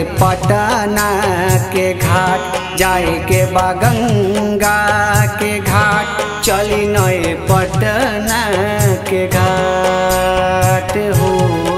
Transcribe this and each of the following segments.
पटना के घाट जाए के बा गंगा के घाट चली नए पटना के घाट हो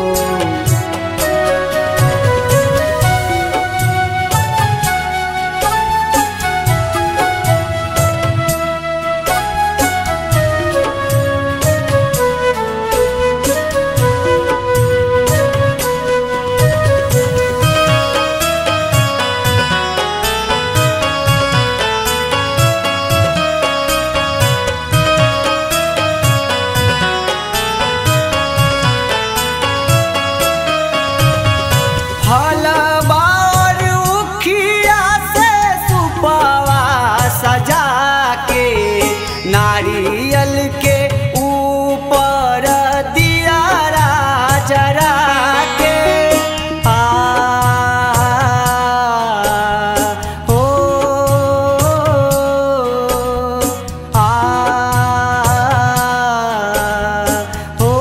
फलबार उखिया से सुपवा सजा के नारियल के ऊपर दिया जरा के आ हो आ हो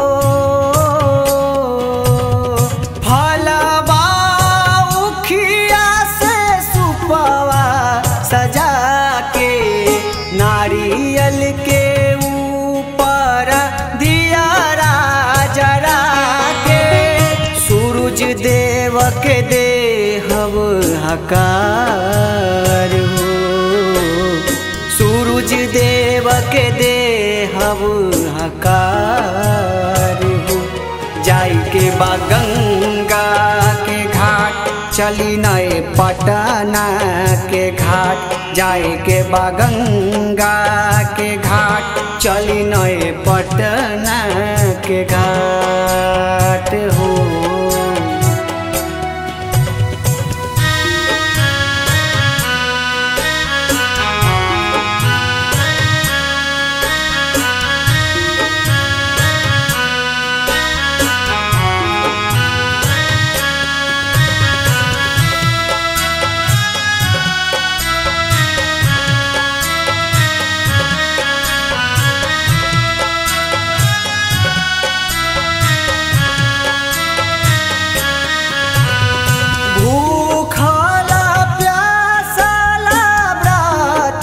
फलबा उखिया से सुपवा सजा के नारियल के ऊपर दिया जरा के सूरज देव के देहब हकार हो सूरज देव के देहब हकार हो जाई के बा गंगा के घाट चली नए पटना के घाट जाए के बा गंगा के घाट चली नए पटना के घाट हो भूखला प्यासला व्रत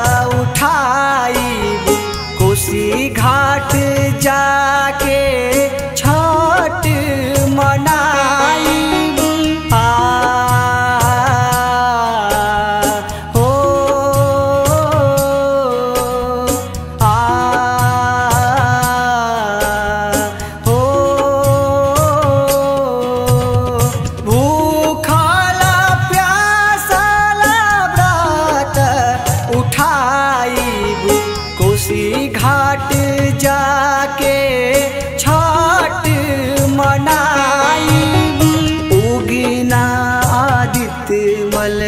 उठाई कोसी घाट जाके छठ मनाई आ हो आ हो भूखला प्यासला व्रत उठाई कोसी घाट जाके छठ मनाई उगिना आदित्य मल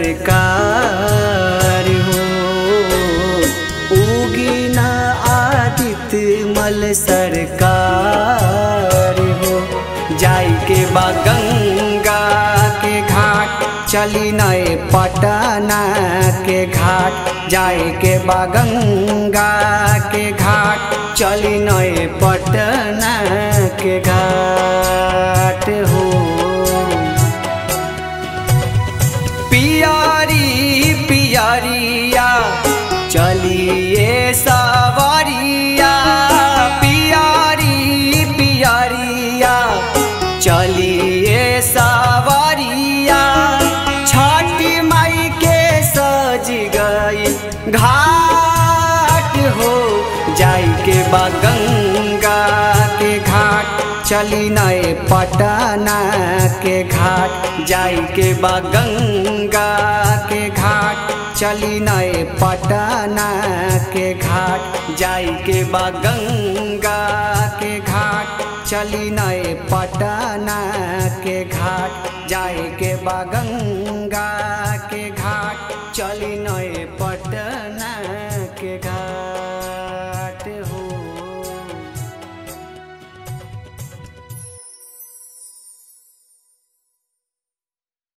सरकार हो उगिना आदित्य मल सरकार हो जाई के बा गंगा के घाट चली नए पटना के घाट जाए के बा गंगा के घाट चली नए पटना के घाट हो पियारी पियरिया चलिए सवारिया पियारी पियरिया चलिए सवारिया छठी माई के सज गई घाट हो जाई के बा गंगा के घाट चली नए पटना के घाट जाई के बा गंगा के घाट चली नए पटना के घाट जाई के बा गंगा के घाट चली नए पटना के घाट जाए के बा गंगा